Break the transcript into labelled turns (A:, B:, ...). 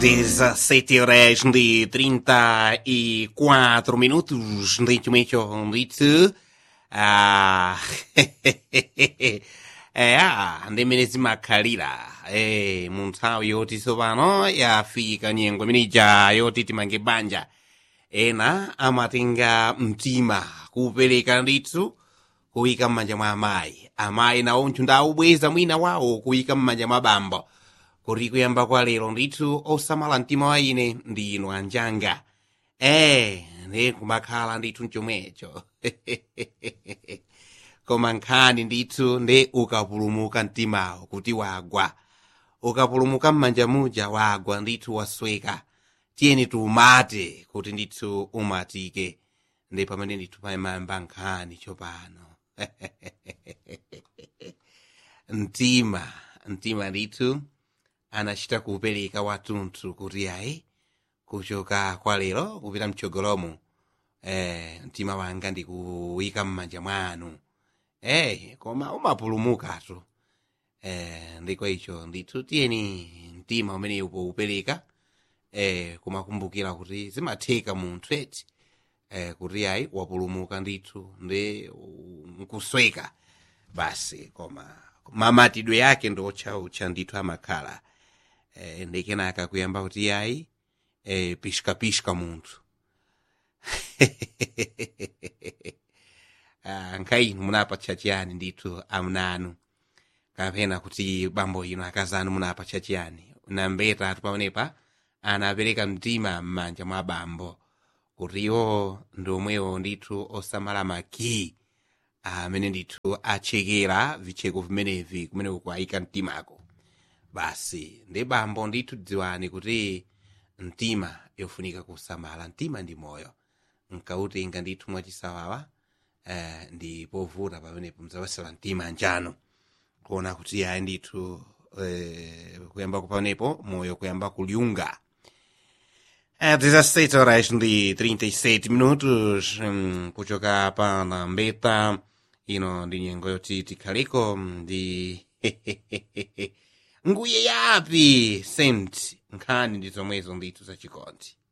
A: 17 horas de 34 minutos neste momento ndithu ah é ah ndimene zimakhalira eh mu nthawi yoti tsopano yafika nyengo imeneja yoti timange banja ena amatenga mtima kupereka ndithu kuyika m'manja mwa amayi amayi nawo ndawubweza mwina wawo kuyika m'manja mwa bambo kuti kuyamba kwa lero ndithu osamala mtima wa ine ndi inu anjanga eh ndi kumakhala ndithu mchomwecho koma nkhani ndithu ndi ukapulumuka mtimawo kuti wagwa ukapulumuka m'manja muja wagwa ndithu wasweka tiyeni tiumate kuti ndithu umatike ndi pamene ndithu pamayamba nkhani tsopano mtima mtima ndithu anachita kuupereka watunthu kuti ayi kuchoka kwa lero kupita mchogolomo eh, mtima wanga ndikuwika m'manja mwanu eh, koma umapulumukatu eh, ndiko icho ndithu tiyeni mtima umene upo eh, kumakumbukira kuti zimatheka munthu eti eh, kuti ayi wapulumuka ndithu ndi nkusweka basi koma mamatidwe yake ndo otchautcha ndithu amakhala eh, ndikenaka kuyamba kuti ayi eh, pishikapishika munthu ah, nkainu munapatcha chiyani ndithu amnanu kapena kuti bambo ino akazanu munapatcha chiyani nambeta atu pamenepa anapereka mtima m'manja mwa bambo kuti iwo ndi omwewo ndithu osamala makii amene ndithu achekera vicheko vimenevi kumene kukwayika mtimako basi ndi bambo ndithu dziwani kuti mtima yofunika kusamala mtima ndi moyo nkautenga ndithu mwachisawawa eh, ndi povuta pamenepo mzawasala mtima njano kuona kuti ayi ndithu eh, kuyamba kupanepo moyo kuyamba kuliunga É 17 horas de 37 minutos hum, kuchoka pa na mbeta ino ndi nyengo yoti tikhaliko ndi nguye yapi sent nkhani ndi zomwezo ndithu zachikondi